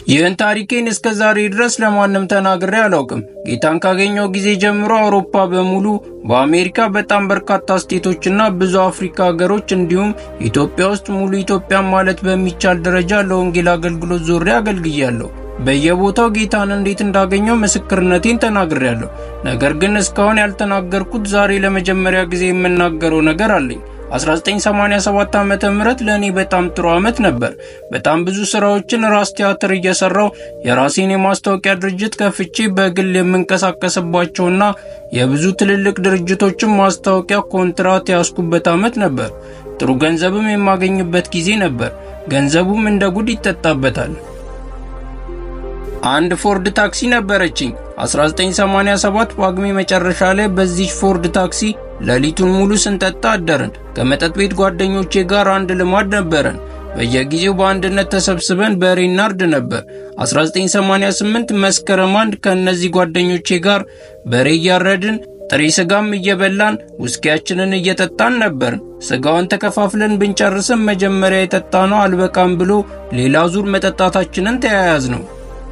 ይህን ታሪኬን እስከ ዛሬ ድረስ ለማንም ተናግሬ አላውቅም። ጌታን ካገኘው ጊዜ ጀምሮ አውሮፓ በሙሉ በአሜሪካ በጣም በርካታ ስቴቶችና ብዙ አፍሪካ ሀገሮች እንዲሁም ኢትዮጵያ ውስጥ ሙሉ ኢትዮጵያን ማለት በሚቻል ደረጃ ለወንጌል አገልግሎት ዞሬ አገልግያለሁ። በየቦታው ጌታን እንዴት እንዳገኘው ምስክርነቴን ተናግሬያለሁ። ነገር ግን እስካሁን ያልተናገርኩት ዛሬ ለመጀመሪያ ጊዜ የምናገረው ነገር አለኝ። 1987 ዓመተ ምህረት ለእኔ በጣም ጥሩ ዓመት ነበር። በጣም ብዙ ስራዎችን ራስ ቲያትር እየሰራው የራሴን የማስታወቂያ ድርጅት ከፍቼ በግል የምንቀሳቀስባቸውና የብዙ ትልልቅ ድርጅቶችን ማስታወቂያ ኮንትራት ያስኩበት ዓመት ነበር። ጥሩ ገንዘብም የማገኝበት ጊዜ ነበር። ገንዘቡም እንደ ጉድ ይጠጣበታል። አንድ ፎርድ ታክሲ ነበረችኝ። 1987 ጳጉሜ መጨረሻ ላይ በዚች ፎርድ ታክሲ ሌሊቱን ሙሉ ስንጠጣ አደርን። ከመጠጥ ቤት ጓደኞቼ ጋር አንድ ልማድ ነበረን። በየጊዜው በአንድነት ተሰብስበን በሬ እናርድ ነበር። 1988 መስከረም አንድ ከእነዚህ ጓደኞቼ ጋር በሬ እያረድን ጥሬ ስጋም እየበላን ውስኪያችንን እየጠጣን ነበር። ስጋውን ተከፋፍለን ብንጨርስም መጀመሪያ የጠጣነው አልበቃም ብሎ ሌላ ዙር መጠጣታችንን ተያያዝ ነው።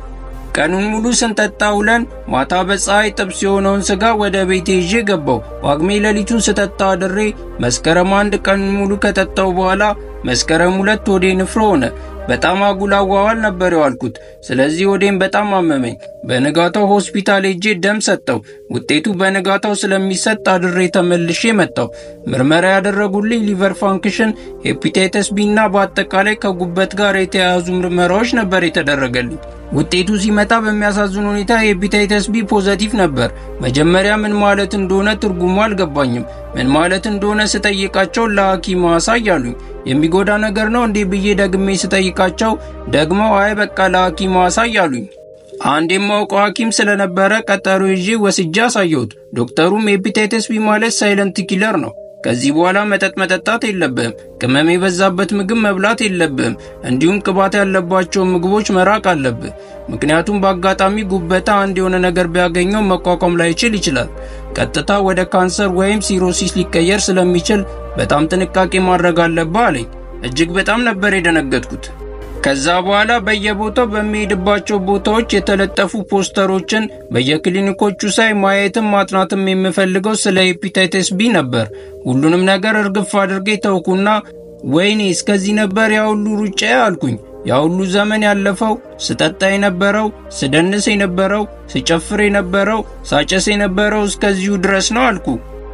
ቀኑን ሙሉ ስንጠጣ ውለን ማታ በፀሐይ ጥብስ የሆነውን ስጋ ወደ ቤቴ ይዤ ገባው። ጳጉሜ ሌሊቱን ስጠጣ አድሬ መስከረም አንድ ቀኑን ሙሉ ከጠጣው በኋላ መስከረም ሁለት ወዴ ንፍሮ ሆነ። በጣም አጉል አዋዋል ነበር የዋልኩት። ስለዚህ ወዴም በጣም አመመኝ። በንጋታው ሆስፒታል ሄጄ ደም ሰጠው። ውጤቱ በንጋታው ስለሚሰጥ አድሬ ተመልሼ መጣው። ምርመራ ያደረጉልኝ ሊቨር ፋንክሽን፣ ሄፒታይተስ ቢ እና በአጠቃላይ ከጉበት ጋር የተያያዙ ምርመራዎች ነበር የተደረገልኝ። ውጤቱ ሲመጣ በሚያሳዝን ሁኔታ የሄፒታይተስ ቢ ፖዘቲቭ ነበር። መጀመሪያ ምን ማለት እንደሆነ ትርጉሙ አልገባኝም። ምን ማለት እንደሆነ ስጠይቃቸው ለሐኪም አሳይ አሉኝ። የሚጎዳ ነገር ነው እንዴ ብዬ ደግሜ ስጠይቃቸው ደግሞ አይ በቃ ለሐኪም አሳይ አሉኝ። አንድ የማውቀው ሐኪም ስለነበረ ቀጠሮ ይዤ ወስጄ አሳየሁት። ዶክተሩም ሄፒታይተስ ቢ ማለት ሳይለንት ኪለር ነው ከዚህ በኋላ መጠጥ መጠጣት የለብህም፣ ቅመም የበዛበት ምግብ መብላት የለብህም፣ እንዲሁም ቅባት ያለባቸው ምግቦች መራቅ አለብህ። ምክንያቱም በአጋጣሚ ጉበታ አንድ የሆነ ነገር ቢያገኘው መቋቋም ላይችል ይችላል። ቀጥታ ወደ ካንሰር ወይም ሲሮሲስ ሊቀየር ስለሚችል በጣም ጥንቃቄ ማድረግ አለብህ አለኝ። እጅግ በጣም ነበር የደነገጥኩት። ከዛ በኋላ በየቦታው በሚሄድባቸው ቦታዎች የተለጠፉ ፖስተሮችን በየክሊኒኮቹ ሳይ ማየትም ማጥናትም የምፈልገው ስለ ሄፒታይተስ ቢ ነበር። ሁሉንም ነገር እርግፍ አድርጌ ተውኩና ወይኔ እስከዚህ ነበር ያ ሁሉ ሩጫ አልኩኝ። ያ ሁሉ ዘመን ያለፈው ስጠጣ የነበረው ስደንስ የነበረው ስጨፍር የነበረው ሳጨስ የነበረው እስከዚሁ ድረስ ነው አልኩ።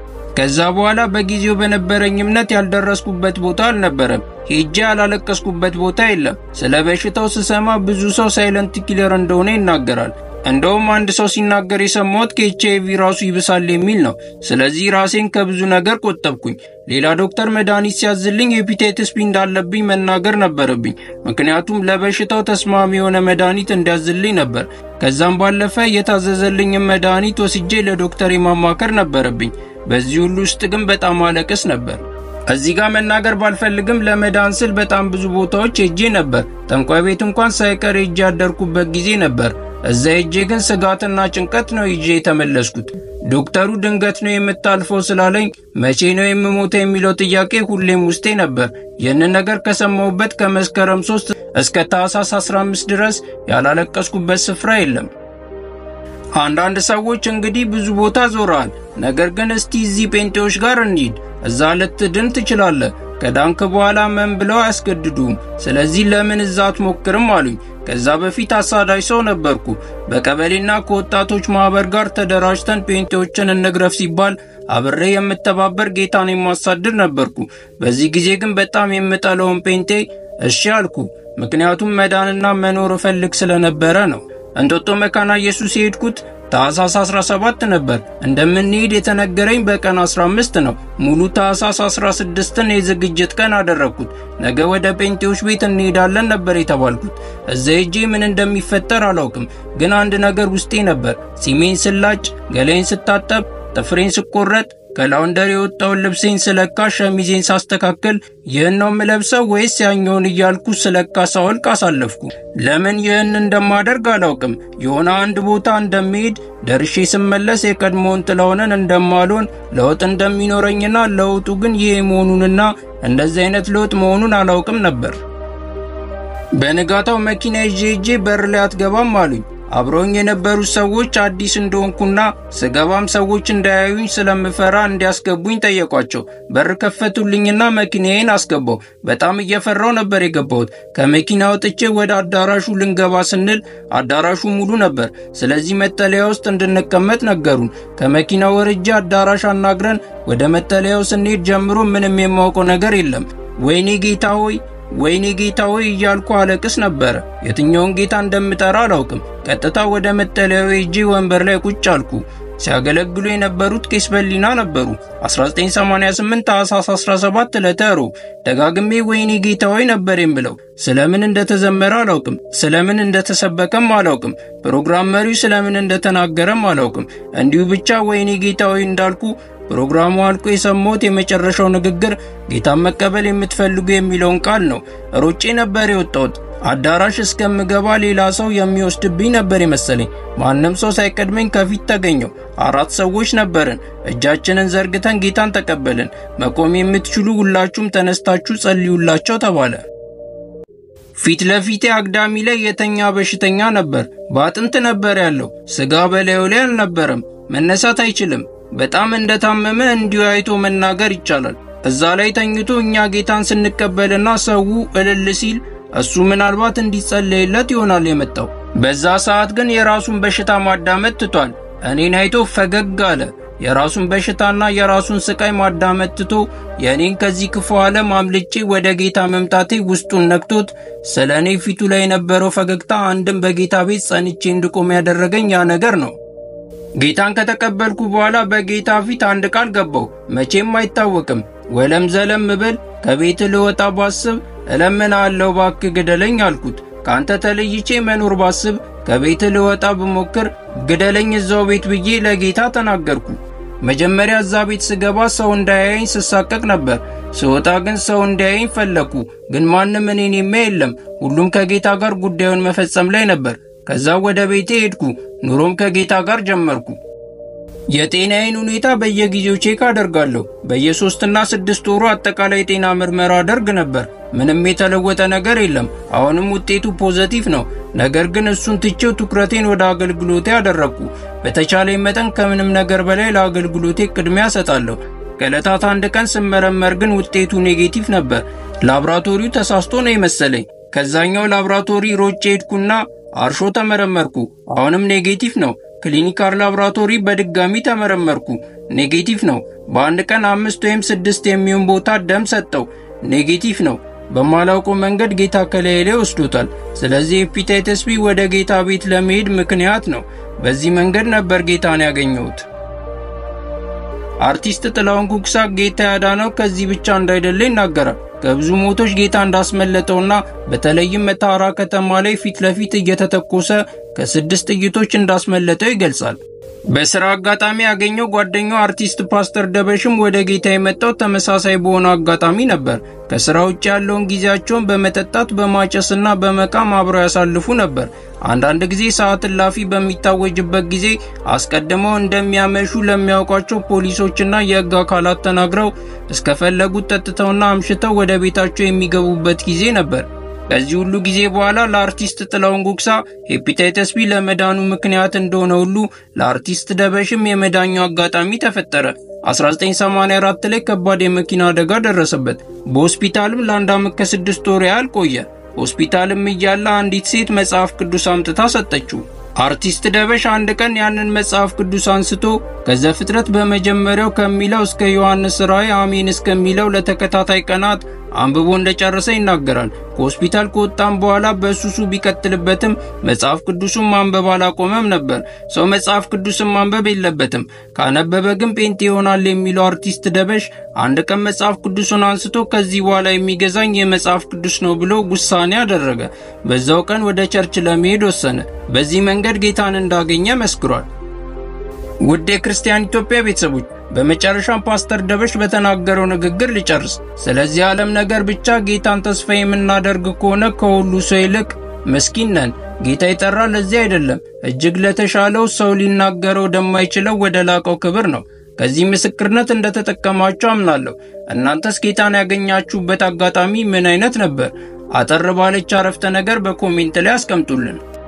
ከዛ በኋላ በጊዜው በነበረኝ እምነት ያልደረስኩበት ቦታ አልነበረም። ሄጄ ያላለቀስኩበት ቦታ የለም። ስለ በሽታው ስሰማ ብዙ ሰው ሳይለንት ኪለር እንደሆነ ይናገራል። እንደውም አንድ ሰው ሲናገር የሰማሁት ከኤች አይቪ ራሱ ይብሳል የሚል ነው። ስለዚህ ራሴን ከብዙ ነገር ቆጠብኩኝ። ሌላ ዶክተር መድኃኒት ሲያዝልኝ ሄፒታይተስ ቢ እንዳለብኝ መናገር ነበረብኝ። ምክንያቱም ለበሽታው ተስማሚ የሆነ መድኃኒት እንዲያዝልኝ ነበር። ከዛም ባለፈ የታዘዘልኝም መድኃኒት ወስጄ ለዶክተር ማማከር ነበረብኝ። በዚህ ሁሉ ውስጥ ግን በጣም አለቅስ ነበር። እዚህ ጋር መናገር ባልፈልግም ለመዳን ስል በጣም ብዙ ቦታዎች ሄጄ ነበር። ጠንቋይ ቤት እንኳን ሳይቀር ሄጄ ያደርኩበት ጊዜ ነበር። እዛ ሄጄ ግን ስጋትና ጭንቀት ነው ይዤ የተመለስኩት። ዶክተሩ ድንገት ነው የምታልፈው ስላለኝ መቼ ነው የምሞተው የሚለው ጥያቄ ሁሌም ውስጤ ነበር። ይህንን ነገር ከሰማሁበት ከመስከረም 3 እስከ ታህሳስ 15 ድረስ ያላለቀስኩበት ስፍራ የለም። አንዳንድ ሰዎች እንግዲህ ብዙ ቦታ ዞረሃል፣ ነገር ግን እስቲ እዚህ ጴንጤዎች ጋር እንሂድ፣ እዛ ልትድን ትችላለህ። ከዳንክ በኋላ መን ብለው አያስገድዱም። ስለዚህ ለምን እዛ አትሞክርም አሉኝ። ከዛ በፊት አሳዳጅ ሰው ነበርኩ። በቀበሌና ከወጣቶች ማህበር ጋር ተደራጅተን ጴንጤዎችን እንግረፍ ሲባል አብሬ የምተባበር ጌታን የማሳድድ ነበርኩ። በዚህ ጊዜ ግን በጣም የምጠለውን ጴንጤ እሺ አልኩ። ምክንያቱም መዳንና መኖር እፈልግ ስለነበረ ነው። እንጦጦ መካና ኢየሱስ የሄድኩት ታህሳስ 17 ነበር። እንደምንሄድ የተነገረኝ በቀን 15 ነው። ሙሉ ታህሳስ 16ን የዝግጅት ቀን አደረግኩት። ነገ ወደ ጴንጤዎች ቤት እንሄዳለን ነበር የተባልኩት። እዛ ሄጄ ምን እንደሚፈጠር አላውቅም፣ ግን አንድ ነገር ውስጤ ነበር። ሲሜን ስላጭ፣ ገላይን ስታጠብ፣ ጥፍሬን ስቆረጥ ከላውንደር የወጣውን ልብሴን ስለካ ሸሚዜን ሳስተካከል ይህን ነው የምለብሰው ወይስ ያኛውን እያልኩ ስለካ ሳወልቅ አሳለፍኩ። ለምን ይህን እንደማደርግ አላውቅም። የሆነ አንድ ቦታ እንደሚሄድ ደርሼ ስመለስ የቀድሞውን ጥላውንን እንደማልሆን ለውጥ እንደሚኖረኝና ለውጡ ግን ይህ መሆኑንና እንደዚህ አይነት ለውጥ መሆኑን አላውቅም ነበር። በንጋታው መኪና ይዤ ሄጄ በር ላይ አትገባም አሉኝ። አብረውኝ የነበሩት ሰዎች አዲስ እንደሆንኩና ስገባም ሰዎች እንዳያዩኝ ስለምፈራ እንዲያስገቡኝ ጠየቋቸው። በር ከፈቱልኝና መኪናዬን አስገባው። በጣም እየፈራው ነበር የገባሁት። ከመኪና ወጥቼ ወደ አዳራሹ ልንገባ ስንል አዳራሹ ሙሉ ነበር። ስለዚህ መጠለያ ውስጥ እንድንቀመጥ ነገሩን። ከመኪና ወርጄ አዳራሽ አናግረን ወደ መጠለያው ስንሄድ ጀምሮ ምንም የማውቀው ነገር የለም። ወይኔ ጌታ ሆይ ወይኔ ጌታ ሆይ እያልኩ አለቅስ ነበረ። የትኛውን ጌታ እንደምጠራ አላውቅም። ቀጥታ ወደ መጠለያው ሄጄ ወንበር ላይ ቁጭ አልኩ። ሲያገለግሉ የነበሩት ቄስ በሊና ነበሩ። 1988 ታኅሳስ 17 ዕለተ ሮብ። ደጋግሜ ወይኔ ጌታ ሆይ ነበር የምለው። ስለምን እንደተዘመረ አላውቅም። ስለምን እንደተሰበከም አላውቅም። ፕሮግራም መሪው ስለምን እንደተናገረም አላውቅም። እንዲሁ ብቻ ወይኔ ጌታ ሆይ እንዳልኩ ፕሮግራሙ አልቆ የሰማሁት የመጨረሻው ንግግር ጌታን መቀበል የምትፈልጉ የሚለውን ቃል ነው። ሮጬ ነበር የወጣሁት። አዳራሽ እስከምገባ ሌላ ሰው የሚወስድብኝ ነበር የመሰለኝ። ማንም ሰው ሳይቀድመኝ ከፊት ተገኘው። አራት ሰዎች ነበርን። እጃችንን ዘርግተን ጌታን ተቀበልን። መቆም የምትችሉ ሁላችሁም ተነስታችሁ ጸልዩላቸው ተባለ። ፊት ለፊቴ አግዳሚ ላይ የተኛ በሽተኛ ነበር። በአጥንት ነበር ያለው። ስጋ በላዩ ላይ አልነበረም። መነሳት አይችልም። በጣም እንደታመመ እንዲሁ አይቶ መናገር ይቻላል። እዛ ላይ ተኝቶ እኛ ጌታን ስንቀበልና ሰው እልል ሲል እሱ ምናልባት እንዲጸለይለት ይሆናል የመጣው። በዛ ሰዓት ግን የራሱን በሽታ ማዳመጥ ትቷል። እኔን አይቶ ፈገግ አለ። የራሱን በሽታና የራሱን ስቃይ ማዳመጥ ትቶ የእኔን ከዚህ ክፉ ዓለም አምልጬ ወደ ጌታ መምጣቴ ውስጡን ነክቶት ስለ እኔ ፊቱ ላይ የነበረው ፈገግታ አንድም በጌታ ቤት ጸንቼ እንድቆም ያደረገኝ ያ ነገር ነው። ጌታን ከተቀበልኩ በኋላ በጌታ ፊት አንድ ቃል ገባው። መቼም አይታወቅም። ወለም ዘለም ብል ከቤት ልወጣ ባስብ እለምንሃለሁ እባክህ ግደለኝ አልኩት። ከአንተ ተለይቼ መኖር ባስብ ከቤት ልወጣ ብሞክር ግደለኝ እዛው ቤት ብዬ ለጌታ ተናገርኩ። መጀመሪያ እዛ ቤት ስገባ ሰው እንዳያየኝ ስሳቀቅ ነበር። ስወጣ ግን ሰው እንዳያየኝ ፈለግኩ። ግን ማንም እኔን የሚያይ የለም። ሁሉም ከጌታ ጋር ጉዳዩን መፈጸም ላይ ነበር። ከዛ ወደ ቤቴ ሄድኩ። ኑሮም ከጌታ ጋር ጀመርኩ። የጤናዬን ሁኔታ በየጊዜው ቼክ አደርጋለሁ። በየሶስትና ስድስት ወሩ አጠቃላይ የጤና ምርመራ አደርግ ነበር። ምንም የተለወጠ ነገር የለም። አሁንም ውጤቱ ፖዘቲቭ ነው። ነገር ግን እሱን ትቼው ትኩረቴን ወደ አገልግሎቴ አደረግኩ። በተቻለኝ መጠን ከምንም ነገር በላይ ለአገልግሎቴ ቅድሚያ እሰጣለሁ። ከዕለታት አንድ ቀን ስመረመር ግን ውጤቱ ኔጌቲቭ ነበር። ላብራቶሪው ተሳስቶ ነው የመሰለኝ። ከዛኛው ላብራቶሪ ሮጬ ሄድኩና አርሾ ተመረመርኩ። አሁንም ኔጌቲቭ ነው። ክሊኒካል ላብራቶሪ በድጋሚ ተመረመርኩ። ኔጌቲቭ ነው። በአንድ ቀን አምስት ወይም ስድስት የሚሆን ቦታ ደም ሰጠው። ኔጌቲቭ ነው። በማላውቀው መንገድ ጌታ ከላይ ላይ ወስዶታል። ስለዚህ ሄፓታይተስ ቢ ወደ ጌታ ቤት ለመሄድ ምክንያት ነው። በዚህ መንገድ ነበር ጌታን ያገኘሁት። አርቲስት ጥላሁን ኩክሳ ጌታ ያዳነው ከዚህ ብቻ እንዳይደለ ይናገራል። ከብዙ ሞቶች ጌታ እንዳስመለጠውና በተለይም መተሐራ ከተማ ላይ ፊት ለፊት እየተተኮሰ ከስድስት ጥይቶች እንዳስመለጠው ይገልጻል። በስራ አጋጣሚ ያገኘው ጓደኛው አርቲስት ፓስተር ደበሽም ወደ ጌታ የመጣው ተመሳሳይ በሆነ አጋጣሚ ነበር። ከስራ ውጭ ያለውን ጊዜያቸውን በመጠጣት በማጨስና በመቃም አብረው ያሳልፉ ነበር። አንዳንድ ጊዜ ሰዓት እላፊ በሚታወጅበት ጊዜ አስቀድመው እንደሚያመሹ ለሚያውቋቸው ፖሊሶችና የሕግ አካላት ተናግረው እስከፈለጉት ጠጥተውና አምሽተው ወደ ቤታቸው የሚገቡበት ጊዜ ነበር። ከዚህ ሁሉ ጊዜ በኋላ ለአርቲስት ጥላሁን ጉግሳ ሄፓታይተስ ቢ ለመዳኑ ምክንያት እንደሆነ ሁሉ ለአርቲስት ደበሽም የመዳኛው አጋጣሚ ተፈጠረ። 1984 ላይ ከባድ የመኪና አደጋ ደረሰበት። በሆስፒታልም ለአንድ ዓመት ከስድስት ወር ያህል ቆየ። ሆስፒታልም እያለ አንዲት ሴት መጽሐፍ ቅዱስ አምጥታ ሰጠችው። አርቲስት ደበሽ አንድ ቀን ያንን መጽሐፍ ቅዱስ አንስቶ ከዘፍጥረት በመጀመሪያው ከሚለው እስከ ዮሐንስ ራእይ አሜን እስከሚለው ለተከታታይ ቀናት አንብቦ እንደጨረሰ ይናገራል። ከሆስፒታል ከወጣም በኋላ በሱሱ ቢቀጥልበትም መጽሐፍ ቅዱሱን ማንበብ አላቆመም ነበር። ሰው መጽሐፍ ቅዱስን ማንበብ የለበትም፣ ካነበበ ግን ጴንጤ ይሆናል የሚለው አርቲስት ደበሽ አንድ ቀን መጽሐፍ ቅዱሱን አንስቶ ከዚህ በኋላ የሚገዛኝ የመጽሐፍ ቅዱስ ነው ብሎ ውሳኔ አደረገ። በዛው ቀን ወደ ቸርች ለመሄድ ወሰነ። በዚህ መንገድ ጌታን እንዳገኘ መስክሯል። ውድ የክርስቲያን ኢትዮጵያ ቤተሰቦች በመጨረሻም ፓስተር ደበሽ በተናገረው ንግግር ሊጨርስ። ስለዚህ ዓለም ነገር ብቻ ጌታን ተስፋ የምናደርግ ከሆነ ከሁሉ ሰው ይልቅ ምስኪን ነን። ጌታ የጠራ ለዚህ አይደለም፣ እጅግ ለተሻለው ሰው ሊናገረው ወደማይችለው ወደ ላቀው ክብር ነው። ከዚህ ምስክርነት እንደተጠቀማችሁ አምናለሁ። እናንተስ ጌታን ያገኛችሁበት አጋጣሚ ምን አይነት ነበር? አጠር ባለች አረፍተ ነገር በኮሜንት ላይ አስቀምጡልን።